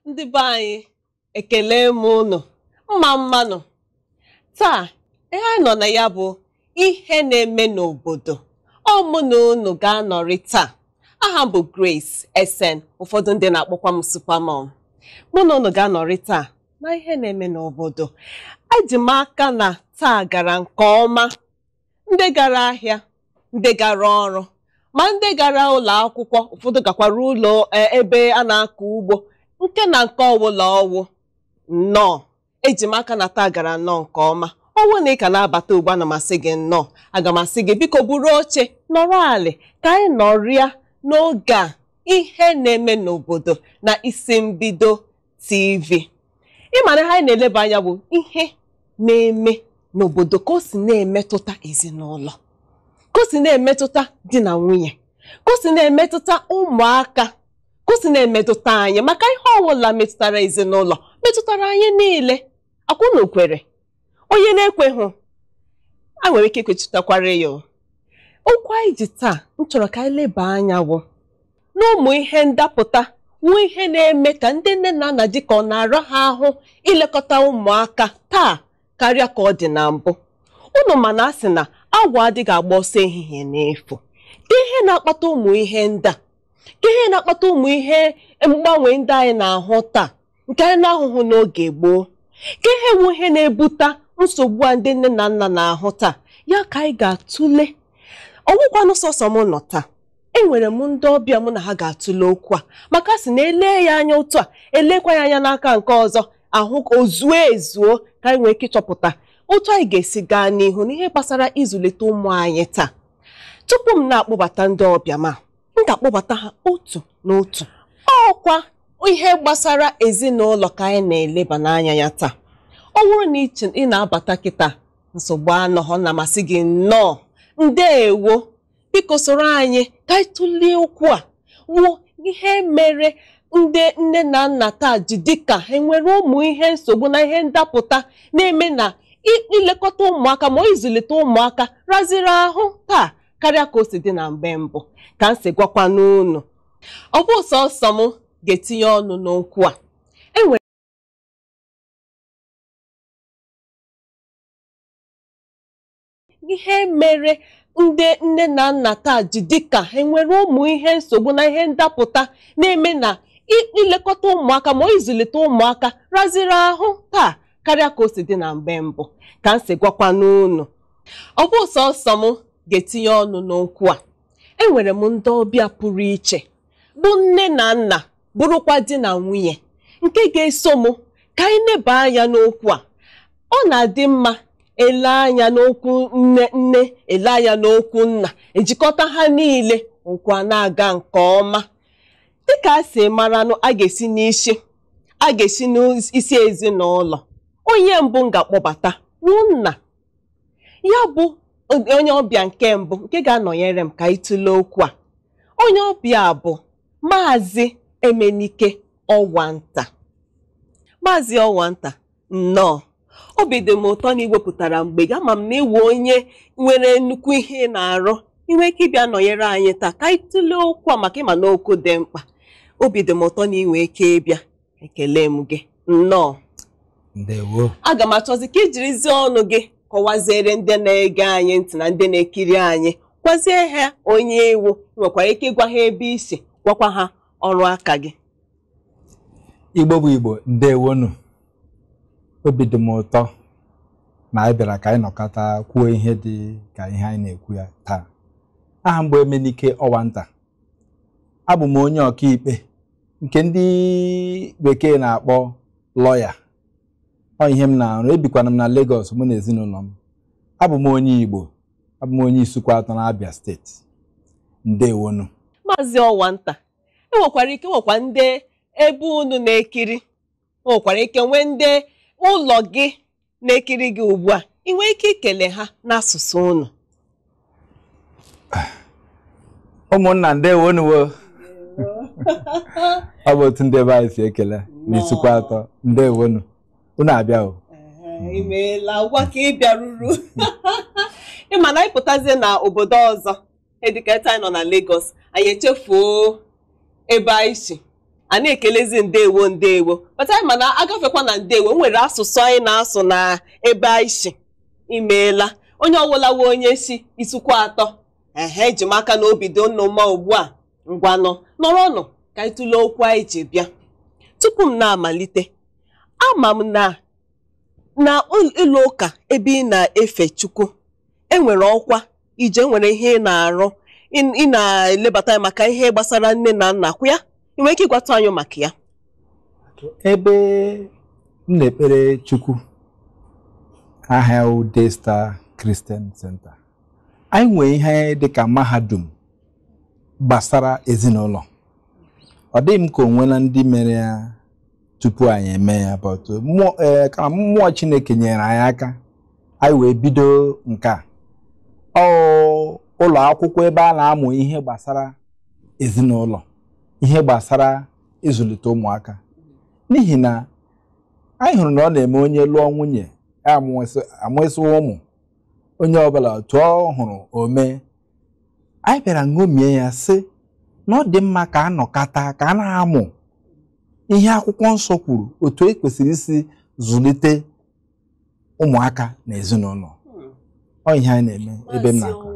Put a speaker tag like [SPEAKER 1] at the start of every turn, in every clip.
[SPEAKER 1] ndị be anyị ekele m unu mma mmanụ taa ihe anyị nọ na ya bụ ihe na-eme n'obodo ọ mụ na unu ga-anọrị taa aha m bụ Grace Esen ụfọdụ ndị na-akpọkwa m Supermom mụ na unu ga-anọrị taa na ihe na-eme n'obodo eji m aka na taa gara nke ọma ndị gara ahịa ndị gara ọrụ ma ndị gara ụlọ akwụkwọ ụfọdụ gakwara ụlọ ebe a na-akọ ugbo nke na nke ọwụla ọwụ nnọọ eji m aka na taa gara nnọọ nke ọma ọnwụ na ị ka na-abata ugbu a na masị gị nnọọ aga m asị gị biko buru oche nọrọ alị ka anyị nọrịa n'oge a ihe na-eme n'obodo na isi mbido TV ịmara ihe anyị na-eleba anya bụ ihe na-eme n'obodo ka o si na-emetụta ezinụlọ ka o si na-emetụta di na nwunye ka o si na-emetụta ụmụaka ka o si na-emetụta anyị maka ihe ọbụla metụtara ezinụlọ metụtara anyị niile akwụna kwere onye na-ekweghị a nwere ike ikwechitakwara ya o. okwu anyị ji taa m chọrọ ka anyị leba anya wụ n'ụmụ ihe ndapụta nwee ihe na-eme ka ndị nne na nna dị ka ọ na-ara ha ahụ ilekọta ụmụaka taa karịa ka ọ dị na mbụ unu mana a sị na agwọ adịghị agba ọsọ ehihie n'efu ka ihe na-akpata ụmụ ihe ndị a ka ihe na-akpata ụmụ ihe mgbanwe ndị anyị na-ahụ taa nke anyị na-ahụhụ n'oge gboo ka ihe wu ihe na-ebute nsogbu a ndị nne na nna na-ahụ taa ya ka anyị ga-atụle ọgwụkwanụ sọsọ m nọ taa enwere m ndị ọbịa mụ na ha ga-atụle okwu a maka sị na elee ya anya otu a elekwa ya anya n'aka nke ọzọ ahụ ka o zuo ezuo ka anyị nwee ike ịchọpụta otu anyị ga-esi gaa n'ihu n'ihe gbasara ịzụlite ụmụ anyị taa tupu m na-akpọbata ndị ọbịa ma m ga-akpọbata ha otu n'otu ọkwa ihe gbasara ezinụlọ ka anyị na-eleba n'anya ya taa ọ bụrụ na ị na-abata kịta nsogbu anọghọ na-amasị gị nnọọ ndeewo biko soro anyị ka anyị tụlee okwu a wuo ihe mere ndị nne na nna taa ji dịka enwere ụmụ ihe nsogbu na ihe ndapụta na-eme na ilekọta ụmụaka ma ịzụlite ụmụaka raziri ahụ taa karịa ka o si dị na mgbe mbụ ka m si gwakwa n'unu ọ bụ sọsọ m ga-etinye ọnụ n'okwu a enwere ihe mere ndị nne na nna taa ji dịka enwere ụmụ ihe nsogbu na ihe ndapụta na-eme na ilekọta ụmụaka ma ịzụlite ụmụaka raziri ahụ taa karịa ka o si dị na mgbe mbụ ka m si gwakwa n'unu ọ bụ sọsọ m ga-etinye ọnụ n'okwu a enwere m ndị ọbịa pụrụ iche bụ nne na nna bụrụkwa di na nwunye nke ga-eso m ka anyị neba anya n'okwu a ọ na-adị mma ele anya n'okwu nne nne ele anya n'okwu nna ejikọta ha niile okwu a na-aga nke ọma dịka a si maranụ a ga-esi n'isi a ga-esi n'isi ezinụlọ onye mbụ m ga-akpọbata wụ nna ya bụ onye ọbịa nke mbụ nke ga-anọnyere m ka anyị tụlee okwu a onye ọbịa bụ maazị emenike ọwanta maazị ọwanta nnọọ obi dị m ụtọ na iwepụtara mgbe gị ama m na ịwụ onye nwere nnukwu ihe ị na-arụ inwe ike ịbịa nọnyere anyị taa ka anyị tụlee okwu a maka ịma na okwu dị mkpa obi dị m ụtọ na inwe ike ịbịa ekele m gị nnọọ
[SPEAKER 2] ndewo
[SPEAKER 1] aga m achọzi ka ijirizie ọnụ gị kọwaziere ndị na-ege anyị ntị na ndị na-ekiri anyị gwazie ha onye iwu nwekwara ike ịgwa ha ebe isi gwakwa ha ọrụ aka gị
[SPEAKER 2] igbo bụ igbo ndewonu obi dị m ụtọ na anyị bịara ka anyị nọkọta kwuo ihe dị ka ihe anyị na-ekwu ya taa aha m bụ Emenike Ọwanta abụ m onye ọkaikpe nke ndị bekee na-akpọ lọya ọ ihe m na-arụ ebikwana m na Lagos mụ na ezinụlọ m abụ m onye Igbo abụ m onye Isukwa atọ na Abia steeti ndewonu
[SPEAKER 1] maazị ọwanta enwekwara ike nwekwa ndị ebe unu na-ekiri nwekwara ike nwee ndị ụlọ gị na-ekiri gị ugbu a ị nwee ike ikele ha n'asụsụ unu
[SPEAKER 2] ụmụnna ndewonuwo ọ bụ otu ndị ebe anyị si ekele n'Isukwa atọ ndewonu unu abịa o
[SPEAKER 1] imeela gwa ka ị bịaruru ịma na anyị pụtazie na obodo ọzọ ediketa anyị nọ na Lagos anyị echefuo ebe anyị si a na-ekelezi ndewo ndewo bata anyị mana agafekwa na ndewo nwere asụsụ anyị na-asụ na ebe anyị si imeela onye ọwụlawo onye si isukwu atọ ehe eji m aka na obi dị nnụ mma ugbu a ngwanụ nọrọnụ ka anyị tụlee okwu anyị ji bịa tupu m na-amalite ama m na na ụlọ ụka ebe ị na-efe Chukwu enwere ọkwa ije nwere ihe ị na-arụ ị na-elebata anya maka ihe gbasara nne na nna kwa ya ị nwere ike ịgwatụ anyị maka ya
[SPEAKER 2] ebe m na-ekpere Chukwu aha Ude Star Christian Center anyị nwee ihe dịka mahadum gbasara ezinụlọ ọ dịghị m ka o nwela ndị mere ya tupu anyị eme ya but mmụọ ee kama mmụọ Chineke nyere anyị aka anyị wee bido nke a ọ ụlọ akwụkwọ ebe a na-amụ ihe gbasara ezinụlọ ihe gbasara ịzụlite ụmụaka n'ihi na anyị hụrụ na ọ na-eme onye lụọ nwunye amụsị ụmụ onye ọbụla otu ọ hụrụ ome anyị bịara ṅomie ya sị na ọ dị mma ka a nọkata ka a na-amụ ihe akwụkwọ nsọ kwuru otu e kwesịrị isi zụlite ụmụaka na ezinụlọ ọ ihe anyị na-eme ebe m na-akọ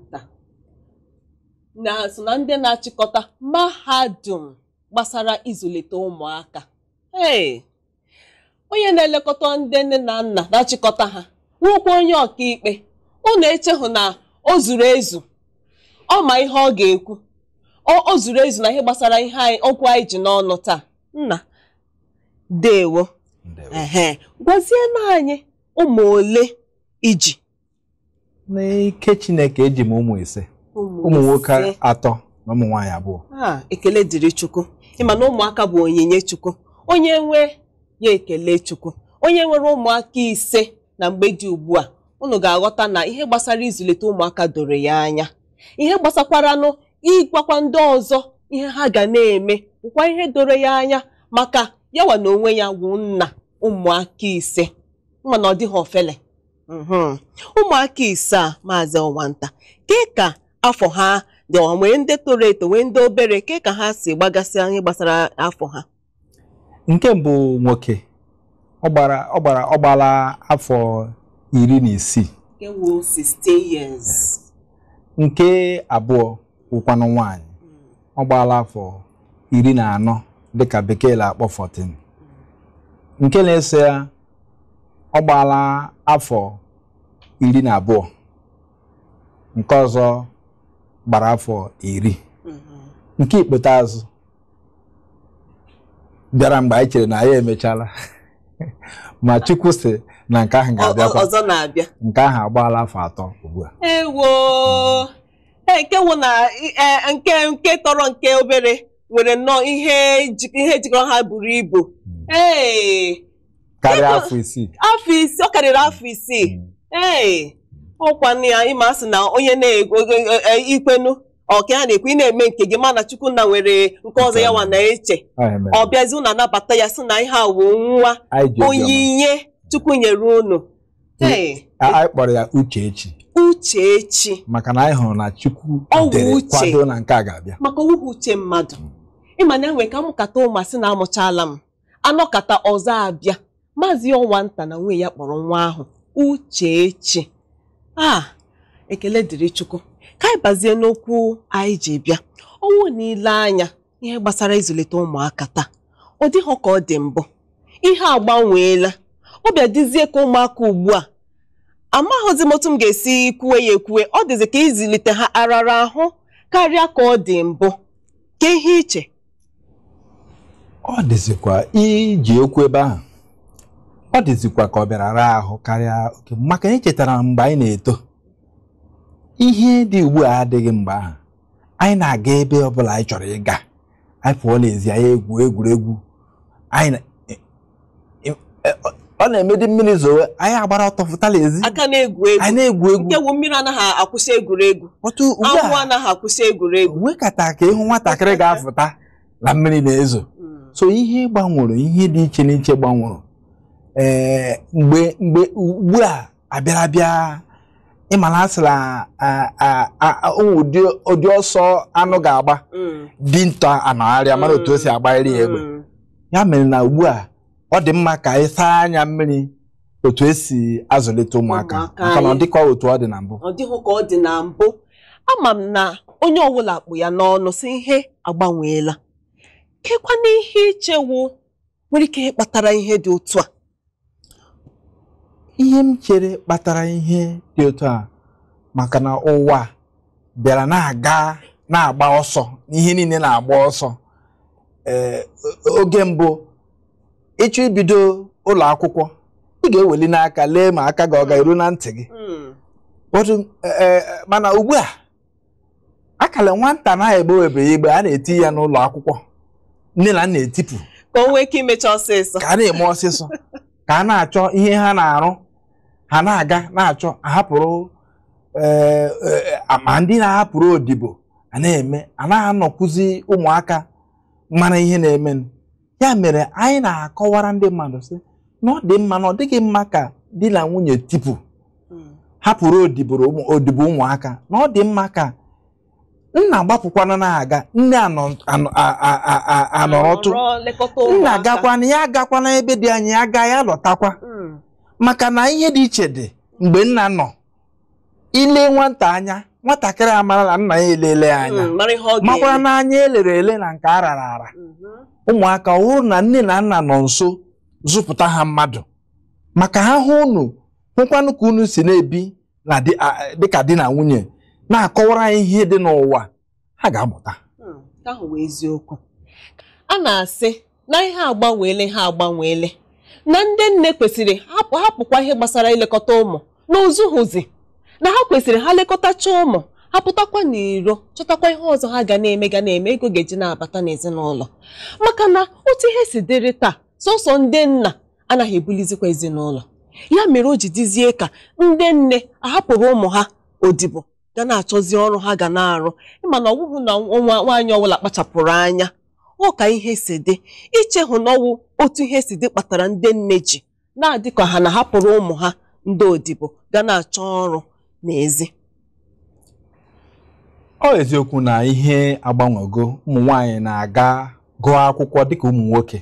[SPEAKER 1] na so na ndị na-achịkọta mahadum gbasara ịzụlite ụmụaka ee onye na-elekọta ndị nne na nna na-achịkọta ha nwekwa onye ọkaikpe unu echehụ na o zuru ezu ọ ma ihe ọ ga-ekwu o zuru ezu na ihe gbasara ihe anyị okwu anyị ji n'ọnụ taa nna dewo ehe gwazienụ anyị ụmụ ole iji
[SPEAKER 2] n'ike Chineke eji m ụmụ ise ụmụ nwoke atọ na ụmụ nwaanyị abụọ
[SPEAKER 1] a ekele dịrị Chukwu ịma na ụmụaka bụ onyinye Chukwu onye nwe ya ekele Chukwu onye nwere ụmụaka ise na mgbe dị ugbu a unu ga-aghọta na ihe gbasara ịzụlite ụmụaka doro ya anya ihe gbasakwaranụ ịgwakwa ndị ọzọ ihe ha ga na-eme nkwa ihe doro ya anya maka yawa na onwe ya wụ nna ụmụaka ise mana ọ dịghị ofele ụmụaka ise a maazị ọwanta ke ka afọ ha dị nwee ndị toro eto nwee ndị obere ke ka ha si gbagasị ihe gbasara afọ ha
[SPEAKER 2] nke mbụ nwoke ọ gbara ọ gbara ọ gbala afọ iri na isii
[SPEAKER 1] nke wụ 16 years
[SPEAKER 2] nke abụọ wụkwanụ nwaanyị ọ gbaala afọ iri na anọ dịka bekee na-akpọ 14 nke na-eso ya ọ gbaala afọ iri na abụọ nke ọzọ gbara afọ iri nke ikpeazụ bịara mgbe anyị chere na anyị emechala ma Chukwu sị na nke ahụ ga-abịakwa
[SPEAKER 1] ọzọ na-abịa
[SPEAKER 2] nke ahụ agbaala afọ atọ ugbu a
[SPEAKER 1] ewo nke wụ na nke nke tọrọ nke obere nwere nnọọ ihe ihe jikọrọ ha buru ibu ee
[SPEAKER 2] karịa afọ isii
[SPEAKER 1] afọ isii ọ karịrị afọ isii ee ọkwanụ ya ịma asị na onye na-ikwenu ọka ya na-ekwu ị na-eme nke gị mana Chukwunna nwere nke ọzọ ya nwa na-eche ọ bịazi unu anabata ya sị na ihe a wụ nwa onyinye Chukwu nyere unu
[SPEAKER 2] anyị kpọrọ ya Uchechi
[SPEAKER 1] Uchechi
[SPEAKER 2] maka na anyị hụrụ na Chukwu
[SPEAKER 1] Ọ wụ
[SPEAKER 2] dere
[SPEAKER 1] uche.
[SPEAKER 2] kwado na nke a ga-abịa
[SPEAKER 1] maka owuwe uche mmadụ ịma na enwe ka amụkata ụmasị na amụchala m anọkata ọzọ abịa maazị ọnwa nta na nwunye ya kpọrọ nwa ahụ Uchechi a ekele dịrị Chukwu ka anyị bazie n'okwu anyị ji bịa ọnwụ niile anya ihe gbasara ịzụlite ụmụaka taa ọ dịghọ ka ọ dị mbụ ihe agbanweela ọ bịa dịzie ka ụmụaka ugbu a amaghịzi m otu m ga-esi kwuwe ya ekwuwe ọ dịzi ka ịzụlite ha arara ahụ karịa ka ọ dị mbụ ka ihe iche
[SPEAKER 2] ọ dịzikwa iji okwu ebe ahụ ọ dịzikwa ka ọ bịara raa ahụ karịa oke maka anyị chetara mgbe anyị na-eto ihe dị ugbu a adịghị mgbe ahụ anyị na-aga ebe ọbụla anyị chọrọ ịga anyị pụọ n'ezi anyị egwu egwuregwu anyị na- e- e- e- ọ na-emedi mmiri zowe anyị agbara ọtọ fụtala ezi
[SPEAKER 1] aka na-egwu egwu
[SPEAKER 2] anyị na-egwu egwu
[SPEAKER 1] nke wu mmiri anaghị akwụsị egwuregwu
[SPEAKER 2] otu ugbu
[SPEAKER 1] anwụ
[SPEAKER 2] a
[SPEAKER 1] anaghị akwụsị egwuregwu
[SPEAKER 2] nwekata ka ịhụ nwatakịrị ga-afụta na mmiri na-ezo so ihe gbanwere ihe dị iche n'iche gbanwere ee mgbe mgbe ugbu a abịara bịa ịmana a sịla ụdị ụdị ọsọ anụ ga-agba
[SPEAKER 1] Mm.
[SPEAKER 2] dinta anọgharịa mara otu o si agbarịrị ya egbe
[SPEAKER 1] Mm.
[SPEAKER 2] ya mere na ugbu a ọ dị mma ka anyị saa anya mmiri otu esi azụlite ụmụaka
[SPEAKER 1] Ụmụaka
[SPEAKER 2] maka na ọ
[SPEAKER 1] anyị.
[SPEAKER 2] dịkwa otu ọ dị na mbụ
[SPEAKER 1] ọ dịghị ka ọ dị na mbụ ama m na onye ọbụla kpụ ya n'ọnụ si ihe agbanweela kekwana ihe ichewu nwere ike kpatara ihe dị otu a
[SPEAKER 2] ihe m chere kpatara ihe dị otu a maka na ụwa bịara na-aga na-agba ọsọ ihe niile na-agba ọsọ ee oge mbụ ịchọ ibido ụlọ akwụkwọ ị ga-eweli n'aka lee ma aka gị ọ ga-eru na ntị gị Ụfọdụ, ee, mana ugbu a akala nwata na-egbewebe igbe a na-eti ya n'ụlọ akwụkwọ nne na nna etipụ
[SPEAKER 1] ka o nwee ike imecha ọsịsọ
[SPEAKER 2] ka a na-eme ọsịsọ ka a na-achọ ihe ha na-arụ ha na-aga na-achọ ahapụrụ ee, ee, ma ndị na-ahapụrụ odibo a na-eme a na-anọkwụzi ụmụaka mara ihe na-eme ya mere anyị na-akọwara ndị mmadụ sị na ọ dị mma na ọ dịghị mma ka di na nwunye tipụ hapụrụ odiboro ụmụ- odibo ụmụaka na ọ dị mma ka nna gbapụkwana na-aga nne anọ- anọ- a- a- a- a- anọrọtụ
[SPEAKER 1] Nọrọ lekọta
[SPEAKER 2] nna
[SPEAKER 1] ụmụaka.
[SPEAKER 2] agakwana ya agakwana ebe dị anya ya gaa ya lọtakwa
[SPEAKER 1] Mm.
[SPEAKER 2] maka na ihe dị iche dị mgbe nna nọ ile nwata anya nwatakịrị amara na nna ya elele ya anya
[SPEAKER 1] Mm, mara ihe ọ
[SPEAKER 2] makwara
[SPEAKER 1] ga-eme.
[SPEAKER 2] n'anya elere ele na nke a rara ara
[SPEAKER 1] Mhm.
[SPEAKER 2] ụmụaka ọ hụrụ na nne na nna nọ nso zụpụta ha mmadụ maka ha hụ unu hụkwanụ ka unu si na-ebi na di- a- dịka di na nwunye na-akọwara anyị ihe dị n'ụwa ha ga-amụta
[SPEAKER 1] Mm, nke ahụ wee eziokwu a na-asị na ihe agbanweele ha agbanweele na ndị nne kwesịrị hapụ hapụkwa ihe gbasara ilekọta ụmụ na ozuhuzi na ha kwesịrị ha lekọtacha ụmụ ha pụtakwa n'iro chọtakwa ihe ọzọ ha ga na-eme ga na-eme ego ga-eji na-abata n'ezinụlọ maka na otu ihe si dịrị taa sọsọ ndị nna anaghị ebulizikwa ezinụlọ ya mere o ji dizie ka ndị nne ahapụrụ ụmụ ha odibo ga na-achọzi ọrụ ha ga na-arụ ịma na ọwụhụ na nwa nwaanyị ọbụla kpachapụrụ anya ọ ka ihe si dị ichehụ na ọwụ otu ihe si dị kpatara ndị nne ji na-adị ka ha na-ahapụrụ ụmụ ha ndị odibo ga na-achọ ọrụ n'ezi
[SPEAKER 2] ọ eziokwu na ihe agbanwego ụmụ nwanyị na-aga gụọ akwụkwọ dịka ụmụ nwoke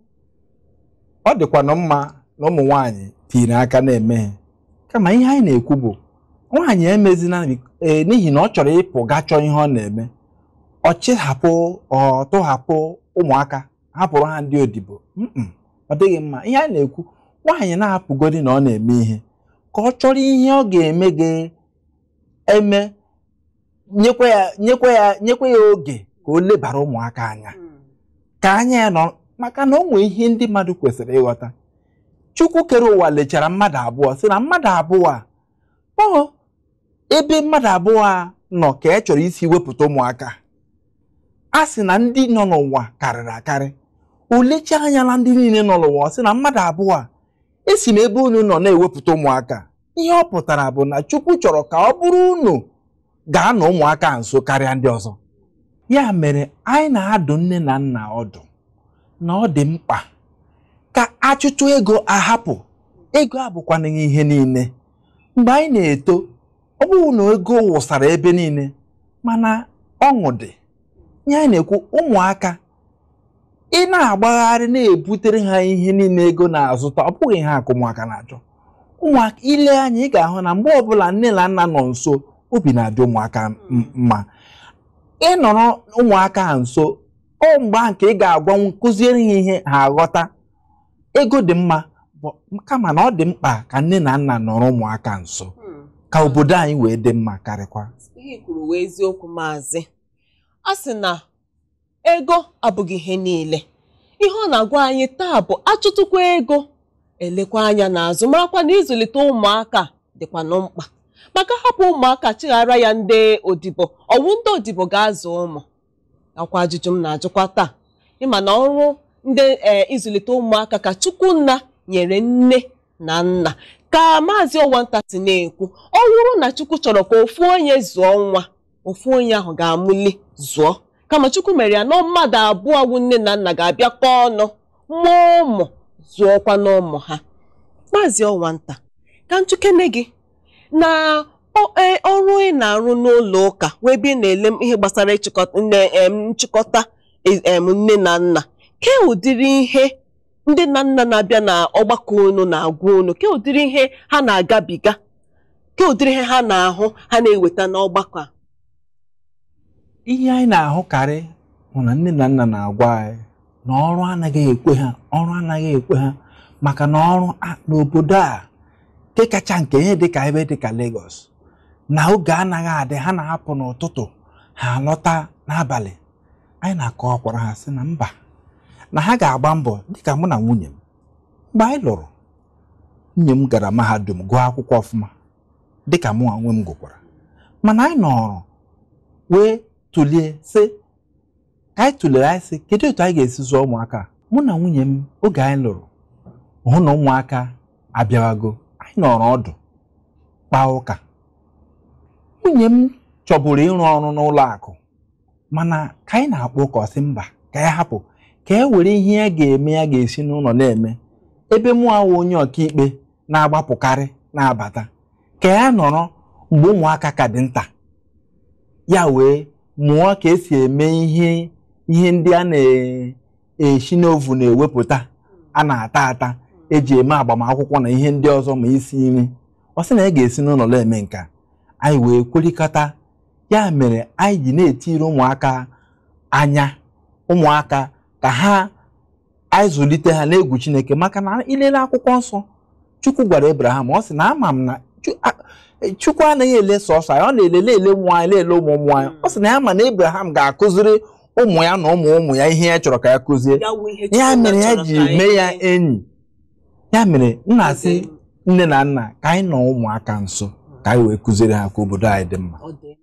[SPEAKER 2] ọ dịkwanụ mma na ụmụ nwanyị tiri aka na-emeghe kama ihe anyị na-ekwu bụ nwaanyị emezina ee n'ihi na ọ chọrọ ịpụ gaa chọọ ihe ọ na-eme ọ chịhapụ ọ tụhapụ ụmụaka hapụrụ ha ndị odibo Mm-mm, ọ dịghị mma ihe anyị na-ekwu nwaanyị na-apụgodi na ọ na-eme ihe ka ọ chọrọ ihe ọ ga-eme ga-eme nyekwa ya nyekwa ya nyekwa ya oge ka o lebara ụmụaka anya ka anya ya nọ maka na o nwee ihe ndị mmadụ kwesịrị ịghọta chukwu kere ụwa lechara mmadụ abụọ sị na mmadụ abụọ a ọ ebe mmadụ abụọ a nọ ka e chọrọ isi wepụta ụmụaka a sị na ndị nọ n'ụwa karịrị akarị o lecha anya na ndị niile nọ n'ụwa ọ sị na mmadụ abụọ a esi na ebe unu nọ na-ewepụta ụmụaka ihe ọ pụtara bụ na chukwu chọrọ ka ọ bụrụ unu gaa na ụmụaka nso karịa ndị ọzọ ya mere anyị na-adụ nne na nna ọdụ na ọ dị mkpa ka achụchụ ego ahapụ ego abụkwanaghị ihe niile mgbe anyị na-eto ọ bụghị na ego wụsara ebe niile mana ọṅụ dị ihe anyị na-ekwu ụmụaka ị na-agbagharị na-ebutere ha ihe niile ego na-azụta ọ bụghị ha ka ụmụaka na-achọ ụmụaka ile anya ị ga-ahụ na mgbe ọbụla nne na nna nọ nso obi na-adị ụmụaka m- mma ịnọrọ ụmụaka ha nso ọ mgbe ahụ ka ị ga-agwanwu kụziere ha ihe ha aghọta ego dị mma bụ- kama na ọ dị mkpa ka nne na nna nọrọ ụmụaka nso ka obodo anyị wee dị mma karịkwa
[SPEAKER 1] ihe i kwuru wee eziokwu maazị a sị na ego abụghị ihe niile ihe ọ na-agwa anyị taa bụ achụtụkwa ego elekwa anya n'azụ marakwa na ịzụlite ụmụaka dịkwanụ mkpa maka hapụ ụmụaka chighara ya ndị odibo ọwụ ndị odibo ga-azụ ụmụ akwa ajụjụ m na-ajụkwa taa ịma na ọrụ ndị ee ịzụlite ụmụaka ka Chukwunna nyere nne na nna ka maazị Ọwanta si na-ekwu ọ bụrụ na Chukwu chọrọ ka ofu onye zụọ nwa ofu onye ahụ ga-amụli zụọ kama Chukwu mere ya na mmadụ abụọ wụ nne na nna ga-abịakọ ọnụ mụọ ụmụ zụọkwa n'ụmụ ha maazị Ọwanta ka nchukene gị na ọ- ee, ọrụ ị na-arụ n'ụlọ ụka wee ebe ị na-ele ihe gbasara ịchịkọta nne em, nchịkọta e- em, nne na nna ke ụdịrị ihe ndị nna nna na-abịa na ọgbakọ unu na-agwa unu ke ụdịrị ihe ha na-agabiga ke ụdịrị ihe ha na-ahụ ha na-eweta n'ọgbakọ a
[SPEAKER 2] ihe anyị na-ahụkarị bụ na nne na nna na-agwa anyị na ọrụ anaghị ekwe ha ọrụ anaghị ekwe ha maka na ọrụ a- n'obodo a nke kacha nke ihe dịka ebe dịka Lagos na oge anaghị adị ha na-apụ n'ụtụtụ ha alọta n'abalị anyị na-akọwakwara ha sị na mba na ha ga-agba mbọ dịka mụ na nwunye m mgbe anyị lụrụ nwunye m gara mahadum gụọ akwụkwọ ọfụma dịka mụ onwe m gụkwara mana anyị nọrọ wee tụlie sị ka anyị tụlere anyị sị kedu otu anyị ga-esi zụọ ụmụaka a? mụ na nwunye m oge anyị lụrụ hụ na ụmụaka abịawago anyị nọrọ ọdụ kpaa ụka nwunye m chọburu ịrụ ọrụ n'ụlọ akụ mana ka anyị na-akpọ ụka ọ sị mba ka ya hapụ ka e were ihe ya ga-eme ya ga-esi n'ụlọ na-eme ebe mụ awụ onye ọkaikpe na-agbapụkarị na-abata ka ya nọrọ mgbe ụmụaka ka dị nta ya wee mụọ ka esi eme ihe ihe ndị a na-esi n'ovu na-ewepụta a na-ata ata eji eme agbamakwụkwọ na ihe ndị ọzọ ma isi nri ọ sị na ya ga-esi n'ụlọ na-eme nka anyị wee kwerikọta ya mere anyị ji na-etiri ụmụaka anya ụmụaka ka ha anyị zụlite ha n'egwu Chineke maka na ilele akwụkwọ nsọ Chukwu gwara Abraham ọ sị na ama m na Chu- a- Chukwu anaghị ele sọsọ anyị ọ na-elele ele ụmụ anyị na-ele ụmụ ụmụ anyị ọ sị na ya ma na Abraham ga-akụziri ụmụ ya na ụmụ ụmụ ya ihe ya chọrọ ka ya kụzie
[SPEAKER 1] Ya wụ ihe
[SPEAKER 2] ya
[SPEAKER 1] Chukwu
[SPEAKER 2] mere ya
[SPEAKER 1] chọrọ
[SPEAKER 2] ji
[SPEAKER 1] ka anyị
[SPEAKER 2] mee ya
[SPEAKER 1] mee.
[SPEAKER 2] enyi ya mere m na-asị
[SPEAKER 1] Ọ dị
[SPEAKER 2] nne na nna ka anyị nọ ụmụaka nso ka anyị wee kụziere ha ka obodo anyị dị mma
[SPEAKER 1] Ọ dị mma.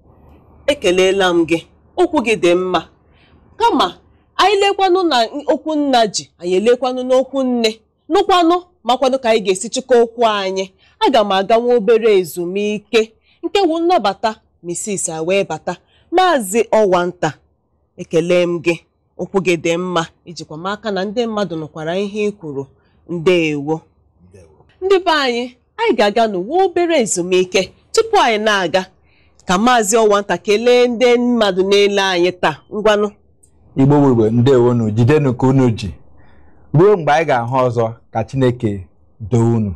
[SPEAKER 1] ekeleela m gị okwu gị dị mma kama anyị lekwanụ na okwu nna ji anyị elekwanụ n'okwu nne nụkwanụ makwanụ ka anyị ga-esi chịkọ okwu anyị aga m aga nwa obere ezumike nke wu nnabata misis a wee bata maazị ọwanta ekele m gị okwu gị dị mma ijikwa m aka na ndị mmadụ nụkwara ihe ị kwuru ndeewo ndị be anyị anyị ga-aga n'uwe obere ezumike tupu anyị na-aga ka maazị ọwanta kelee ndị mmadụ na-ele anyị taa ngwanụ
[SPEAKER 2] igbo bụ igbo ndewonu jidenu ka unu ji ruo mgbe anyị ga-ahụ ọzọ ka chineke doo unu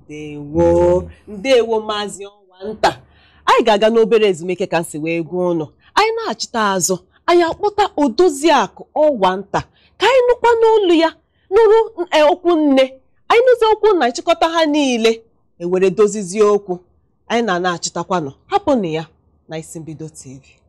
[SPEAKER 1] ndewo ndewo maazị ọwanta anyị ga-aga n'obere ezumike ka m si wee gwa ụnụ anyị na-achịta azụ anyị akpọta odoziakụ ọwanta ka anyị nụkwa n'olu ya nụrụ eh, okwu nne anyị nụzi okwu na nchịkọta ha niile ewere dozizie okwu anyị na na-achịtakwanụ hapụnụ ya na isi mbido tv